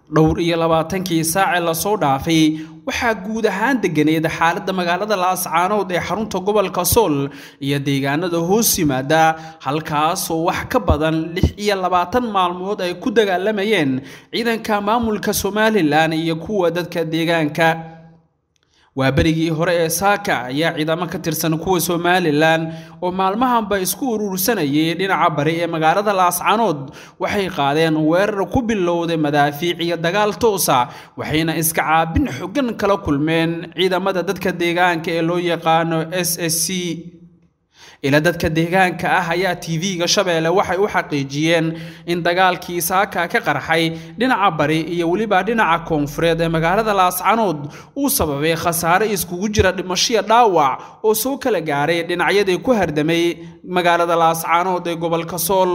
dhowr iyo labaatankii saace lasoo dhaafay waxaa guud ahaan deganeed xaaladda magaalada laascaanood ee xarunta gobolka sool iyo deegaanada hoos yimaada halkaasoo wax ka badan lix iyo labaatan maalmood ay ku dagaalamayeen ciidanka maamulka somalilan iyo kuwa dadka deegaanka waa berigii hore ee saaka ayaa ciidamo ka tirsan kuwa somalilan oo maalmahanba isku urursanayay dhinaca bari ee magaalada laascaanood waxay qaadeen weerar ku bilowday madaafiic iyo dagaal toosa waxayna iska caabin xogan kala kulmeen ciidamada dadka deegaanka ee loo yaqaano s s c ila dadka deegaanka ah ayaa tv-ga shabeelle waxay u xaqiijiyeen in dagaalkii saaka ka qarxay dhinaca bari iyo weliba dhinaca koonfureed ee magaalada laascanood uu sababay khasaare iskugu jira dhimashiya dhaawac oo soo kala gaaray dhinacyadii ku hardamay magaalada laascanood ee gobolka sool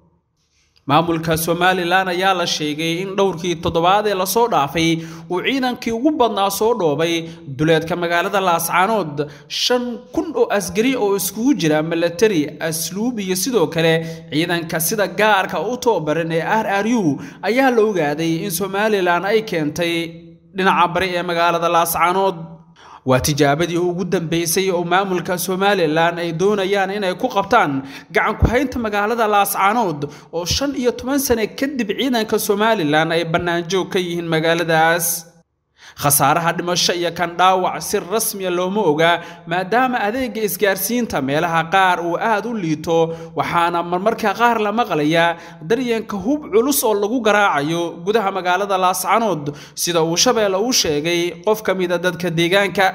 maamulka somalilan ayaa la sheegay in dhowrkii toddobaad ee lasoo dhaafay uu ciidankii ugu badnaa soo dhoobay duleedka magaalada laascaanood shan kun oo asgari oo iskugu jira milatari asluub iyo sidoo kale ciidanka sida gaarka u tababaran ee r r u ayaa la ogaaday in somalilan ay keentay dhinaca bari ee magaalada laascaanood waa tijaabadii ugu dambeysay oo maamulka somalilan ay doonayaan inay ku qabtaan gacan ku-haynta magaalada laascaanood oo shan iyo toban sane kadib ciidanka somalilan ay bannaanjoog ka yihiin magaaladaas khasaaraha dhimasho iyo kan dhaawac si rasmiya looma oga maadaama adeega isgaarsiinta meelaha qaar uu aad u liito waxaana marmarka qaar la maqlayaa daryanka hub culus oo lagu garaacayo gudaha magaalada laascanood sida uu shabeelle u sheegay qof ka mida dadka deegaanka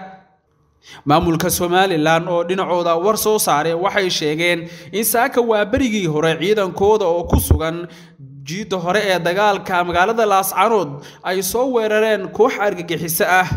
maamulka somalilan oo dhinacooda war soo saaray waxay sheegeen in saaka waa berigii hore ciidankooda oo ku sugan jiidda hore ee dagaalka magaalada laascanood ay soo weerareen koox argagixiso ah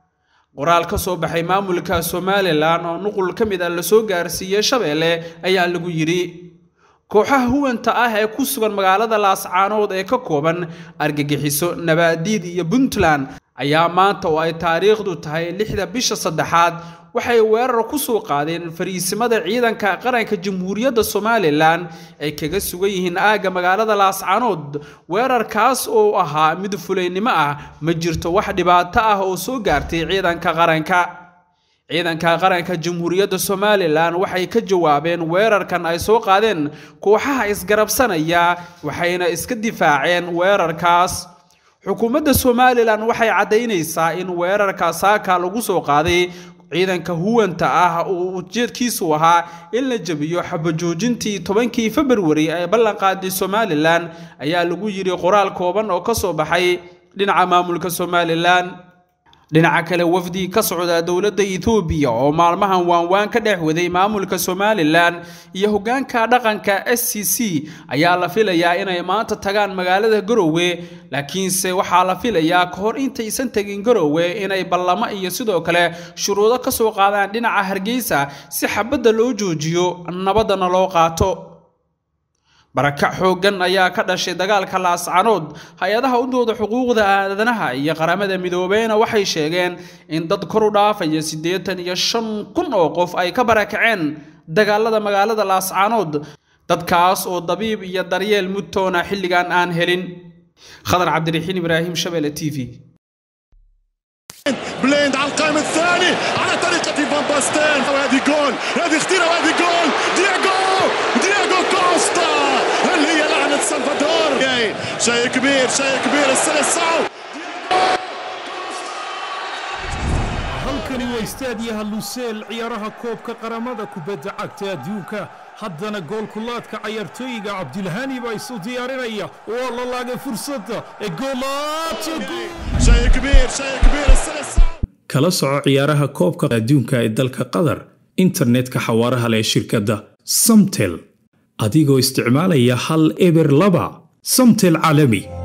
qoraal ka soo baxay maamulka somalilan oo nuqul ka mid a lasoo gaarsiiyey shabeelle ayaa lagu yidhi kooxaha huwanta ah ee ku sugan magaalada laascaanood ee ka kooban argagixiso nabaadiid iyo puntland ayaa maanta oo ay taariikhdu tahay lixda bisha saddexaad waxay weerar ku soo qaadeen fariisimada ciidanka qaranka jamhuuriyadda somalilan ay kaga sugan yihiin aagga magaalada laascaanood weerarkaas oo ahaa mid fulaynimo ah ma jirto wax dhibaato ah oo soo gaartay ciidanka qaranka ciidanka qaranka jamhuuriyadda somalilan waxay ka jawaabeen weerarkan ay soo qaadeen kooxaha isgarabsanaya waxayna iska difaaceen weerarkaas xukuumadda somalilan waxay caddaynaysaa in weerarka saaka lagu soo qaaday ciidanka huwanta ah uu ujeedkiisu ahaa in la jebiyo xabajoojintii tobankii februari ee ballanqaaday somalilan ayaa lagu yidhi qoraal kooban oo ka soo baxay dhinaca maamulka somalilan dhinaca kale wafdi ka socda dowladda etoobiya oo maalmahan waanwaan ka dhex waday maamulka somalilan iyo hoggaanka dhaqanka s c c ayaa la filayaa inay maanta tagaan magaalada garowe laakiinse waxaa la filayaa ka hor intaysan tegin garowe inay ballamo iyo sidoo kale shuruudo ka soo qaadaan dhinaca hargeysa si xabadda loo joojiyo nabaddana loo qaato barakac xooggan ayaa ka dhashay dagaalka laascanood hay-adaha u dooda xuquuqda aadanaha iyo qaramada midoobeyna waxay sheegeen in dad kor u dhaafaya siddeetan iyo shan kun oo qof ay ka barakaceen dagaalada magaalada laascanood dadkaas oo dabiib iyo daryeel mudtoona xilligan aan helin khadar cabdiraxiin ibraahim shabele t v بليند على القائم الثاني على طريقة فان باستين وهذه جول هذه خطيرة وهذه جول دياغو دياغو كوستا هل هي لعنة سلفادور شيء كبير شيء كبير السلسعو halkani waa istaadiyaha luseel ciyaaraha koobka qaramada kubadda cagta adduunka haddana goolkulaadka cayaartooyiga cabdilhani baa isu diyaarinaya waa la laagay fursadda ee شيء كبير شيء كبير السلسعو kala soco ciyaaraha koobka adduunka ee dalka qatar internetka xawaaraha leh shirkadda samtel adigoo isticmaalaya hal eber laba samtel caalami